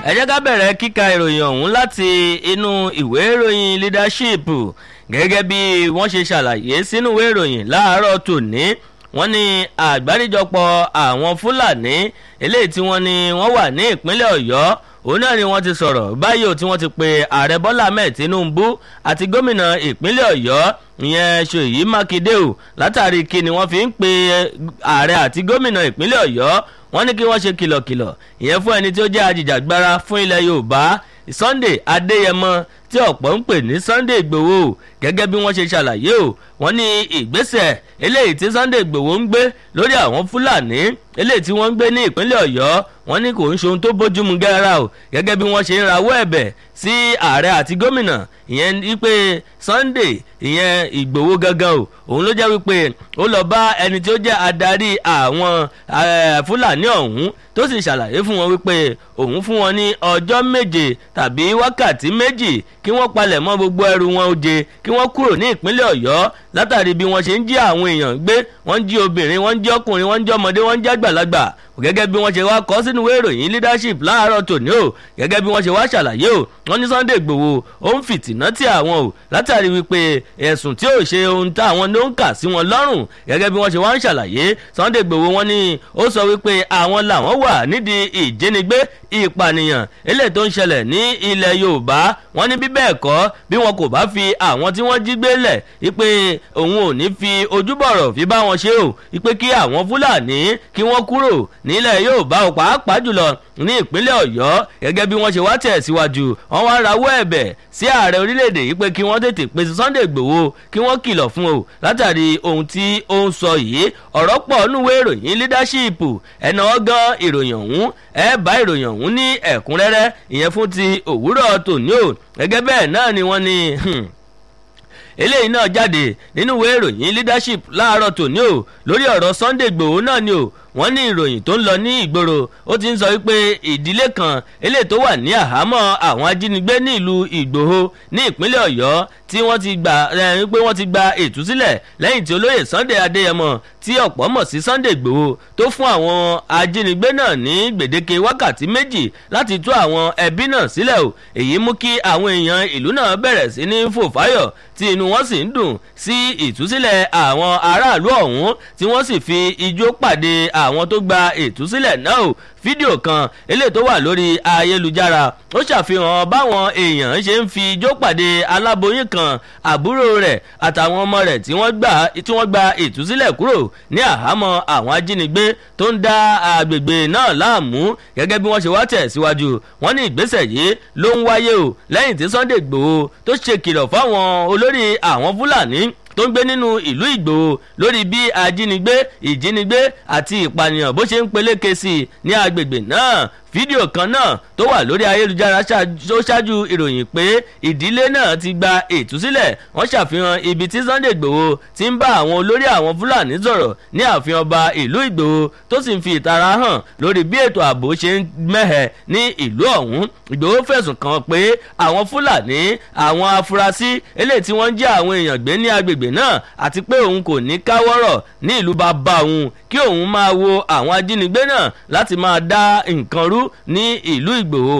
ẹ jẹ́ ká bẹ̀rẹ̀ kíka ìròyìn ọ̀hún láti inú ìwé ìròyìn leadership gẹ́gẹ́ bí wọ́n ṣe ṣàlàyé sínú ìwé ìròyìn láàárọ̀ tòní wọ́n ní àgbáríjọpọ̀ àwọn fúlàní eléyìí tí wọ́n ní wọ́n wà ní ìpínlẹ̀ ọ̀yọ́ òun náà ni wọ́n ti sọ̀rọ̀ báyìí ò tí wọ́n ti pe ààrẹ bọ́lá ahmed tinubu àti gómìnà ìpínlẹ̀ ọ̀yọ́ ìyẹn ṣèyí mákindé o látàrí kí ni wọ́n fi ń pe ààrẹ àti gómìnà ìpínlẹ̀ ọ̀yọ́ wọ́n ní kí wọ́n ṣe kìlọ̀kìlọ̀ ìyẹn fún ẹni tí ó jẹ́ ajìjàgbara fún ilẹ̀ yorùbá sunday adéyẹmọ tí ọ̀pọ̀ ń pè ní sunday igbòho gẹ́gẹ́ bí wọ́n ṣe ṣàlàyé o wọ́n ní ìgbésẹ̀ eléyìí tí sunday igbòho ń gbé lórí àwọn fúlàní eléyìí tí wọ́n ń gbé ní ìpínlẹ̀ ọ̀yọ́ wọ́n ní kò ń ṣe ohun tó bójúmu gẹ́ra o gẹ́gẹ́ bí wọ́n ṣe ń rawọ́ ẹ̀bẹ̀ sí ààrẹ àti gómìnà ìyẹn wípé sunday ìyẹn ìgbòho gangan o òun ló jẹ́ wípé ó lọ bá ẹni tí ó jẹ́ adarí àwọn fúlàní ọ̀hún tó sì ṣàlàyé fún wọn wípé òun fún wọn ní ọjọ́ méje tàbí wákàtí méjì kí wọ́n palẹ̀ mọ́ gbogbo ẹrù wọn oje kí wọ́n kúrò ní ìpínlẹ̀ ọ̀yọ́ látàrí bí wọ́n ṣe ń jí àwọn èèyàn gbé wọ́n ń jí obìnrin wọ́n ń jí ọkùnrin wọ́n ń jí ọmọdé wọ́n ń jí àgbàlagbà gẹ́gẹ́ bí wọ́n ṣe wá kọ́ sínú ìwé ìròyìn leadership láàárọ̀ tòní o gẹ́gẹ́ bí wọ́n ṣe wá ṣàlàyé o wọ́n ní sunday igbòho ó ń fìtìná tí àwọn o látàrí wípé ẹ̀sùn tí ò ṣe ohun táwọn ló ń kà sí wọn lọ́rùn gẹ́gẹ́ bí wọ́n ṣe wá ń ṣàlàyé sunday igbòho wọn ni ó sọ wípé àwọn làwọn wà nídìí ìjínigbé ìpànìyàn eléyìí tó ń ṣẹlẹ̀ ní ilẹ̀ yorùbá wọ́n ní bí bẹ́ẹ̀ kọ́ bí wọn kò bá fi àwọn tí wọ́n jí gbé lẹ̀ wípé òun ò ní fi ojúbọ̀rọ̀ fi bá wọn ṣe o wípé kí àwọn fúlàní kí wọ́n kúrò nílẹ̀ yorùbá ò pàápàá jùlọ ní ìpínlẹ̀ ọ̀yọ́ gẹ́gẹ́ bí wọ́n ṣe wá tẹ̀ síwájú wọ́n wá rawọ́ ẹ̀bẹ̀ sí ààrẹ orílẹ̀-èdè yìí pé kí wọ́n tètè pèsè sunday gbòho kí wọ́n kìlọ̀ fún o látàrí ohun tí ó ń sọ yìí ọ̀rọ̀ pọ̀ núwé ìròyìn leadership ẹ̀nà ọgán ìròyìn ọ̀hún ẹ̀ bá ìròyìn ọ̀hún ní ẹ̀kúnrẹ́rẹ́ ìyẹn fún ti òwúrọ̀ tòní o gẹ́gẹ́ bẹ́ẹ̀ náà ni wọ́n ní eléyìí náà jáde nínú ìwé ìròyìn leadership láàárọ̀ tòní o lórí ọ̀rọ̀ sunday gbòho náà ni o wọ́n ní ìròyìn tó ń lọ ní ìgboro ó ti ń sọ wípé ìdílé kan eléyìí tó wà ní àhámọ́ àwọn ajínigbé ní ìlú ìgbòho ní ìpínlẹ̀ ọ̀yọ́ tí wọ́n ti gbà pé wọ́n ti gba ìtúsílẹ̀ lẹ́yìn tí olóyè sunday adéyẹmọ tí ọ̀pọ̀ mọ̀ sí sunday gbòho tó fún àwọn ajínigbé náà ní gbèdéke wákàtí méjì láti tú àwọn ẹbí náà sílẹ̀ o èyí mú kí àwọn èèyàn ìlú náà bẹ̀rẹ̀ sí ní fòfáyọ̀ tí inú wọn sì ń dùn sí ìtúsílẹ̀ àwọn aráàlú ọ̀hún tí wọ́n sì fi ijó pàdé àwọn tó gba ìtúsílẹ̀ náà o fídíò kan eléyìí tó wà lórí ayélujára ó ṣàfihàn báwọn èèyàn ṣe ń fi ijó pàdé aláboyún kan àbúrò rẹ̀ àtàwọn ọmọ rẹ̀ tí wọ́n gbà tí wọ́n gba ìtúsílẹ̀ kúrò ní àhámọ́ àwọn ajínigbé tó ń dá agbègbè náà láàmú gẹ́gẹ́ bí wọ́n ṣe wá tẹ̀ síwájú wọ́n ní ìgbésẹ̀ yìí ló ń wáyé o lẹ́yìn tí sunday igbòho tó ṣe kìlọ̀ fáwọn olórí àwọn fúlàní tó ń gbé nínú ìlú ìgbòho lórí bí ajínigbé ìjínigbé àti ìpànìyàn bó ṣe ń peléke sí i ní agbègbè náà fídíò kan náà tó wà lórí ayélujára tó ṣáájú ìròyìn pé ìdílé náà ti gba ìtúsílẹ̀ wọ́n ṣàfihàn ibi tí sunday igbòho ti ń bá àwọn olórí àwọn fúlàní sọ̀rọ̀ ní ààfin ọba ìlú ìgbòho tó sì ń fi ìtara hàn lórí bí ètò ààbò ṣe ń mẹ́hẹ̀ ní ìlú ọ̀hún ìgbòho fẹ̀sùn kàn pé àwọn fúlàní àwọn afurasí eléyìí tí wọ́n ń jẹ́ àwọn èèyàn gbé ní agbègbè náà àti pé òun kò ní káwọ́rọ̀ ní ìlú bàbá òun kí òun máa wo àwọn ajínigbé náà láti máa dá nǹkan rú ní ìlú ìgbòho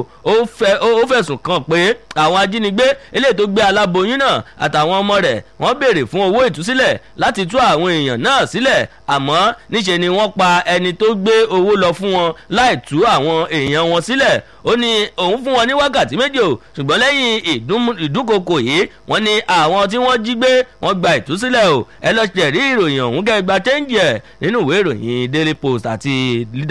ó fẹ̀sùn kàn pé àwọn ajínigbé eléyìí tó gbé aláboyún náà àtàwọn ọmọ rẹ̀ wọ́n béèrè fún owó ìtúsílẹ̀ láti tú àwọn èèyàn náà sílẹ̀ àmọ́ níṣe ni wọ́n pa ẹni tó gbé owó lọ fún wọn láì tú àwọn èèyàn wọn sílẹ̀ ó ní òun fún wọn ní wákàtí méjì o ṣùgbọ́n lẹ́yìn ìdúnkokò yìí wọ́n ní àwọn tí wọ́n jí gbé wọ́n gba ìtúsílẹ̀ o ẹ lọ ṣẹ̀rí ìròyìn ọ̀hún kẹ́ gba chẹ́ńjì ẹ̀ nínú ìwé ìròyìn daily post àti